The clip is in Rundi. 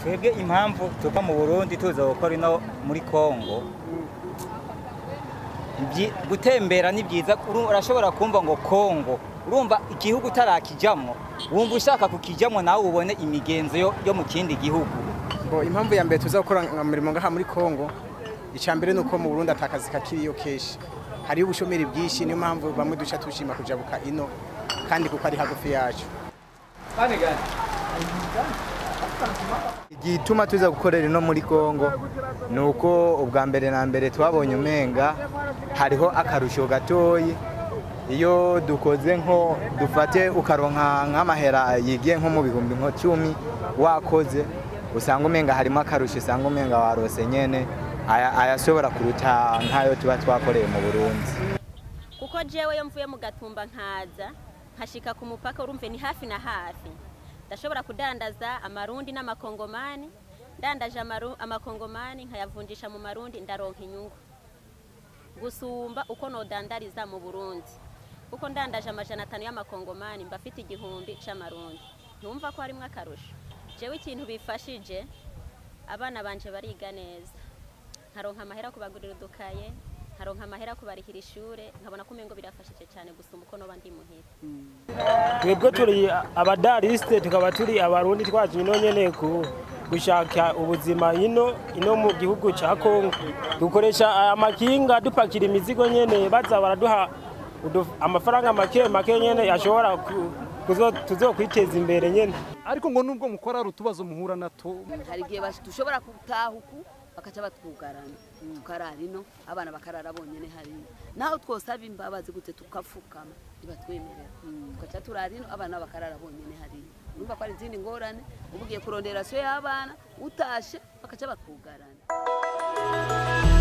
twebwe impamvu tuva mu burundi tuza gukora ino muri kongo Ibyi- gutembera ni byiza uru- urashobora kumva ngo kongo urumva igihugu utarakijamwo wumva ushaka kukijamwo nawe ubone imigenzo yo, yo mu kindi gihugu Bo impamvu ya mbere tuza gukora nka murimo ngaha muri Kongo icya mbere nuko mu Burundi atakazi kakiriyo keshi hariyo ubushomeri bwinshi niyo mpamvu bamwe duca tushima kujabuka ino kandi kuko ari hagufi yacu igituma tuza gukorera ino muri Kongo ni uko ubwa mbere na mbere twabonye umenga hariho akarusho gatoyi iyo dukoze nko dufate ukaronka nk'amahera yigiye nko mu bihumbi nko cumi wakoze usanga umenga harimo akarusho usanga umenga warose nyene aya- ayashobora kuruta nk'ayo tuba twakoreye mu Burundi kuko jewe iyo mvuye mu gatumba nkaza nkashika ku mupaka urumve ni hafi na hafi ndashobora kudandaza amarundi n'amakongomani ndandaje amaru- amakongomani nkayavunjisha mu marundi ndaronka inyungu gusumba uko nodandariza mu burundi kuko ndandaje amajana atanu y'amakongomani mba afite igihumbi c'amarundi ntumva ko harimwo akarusho jewe ikintu bifashije abana banje bariga neza nkaronka amahera yo kubagurira udukaye nkaronka amahera yo kubarihira ishure nkabona ko umengo birafashije cyane gusumba uko noba ndi muhira twebwe turi abadarisite tukaba turi abarundi twaje ino nyene ku gushaka ubuzima ino ino mu gihugu ca Kongo dukoresha amakinga dupakira imizigo nyene baza baraduha udu- amafaranga make make nyene yashobora ku- kuzo- tuzokwiteza imbere nyene ariko ngo nubwo mukora hari utubazo muhura nato hari igihe bash- dushobora gutaha uku bakaca batwugarana tukarara ino abana bakarara bonyene hariya naho twosaba imbabazi gute tukapfukama ntibatwemerera tugaca turara ino abana bakarara bonyene hariya urumva ko hari izindi ngorane uba ugiye kurondera so y'abana utashe bakaca batwugarana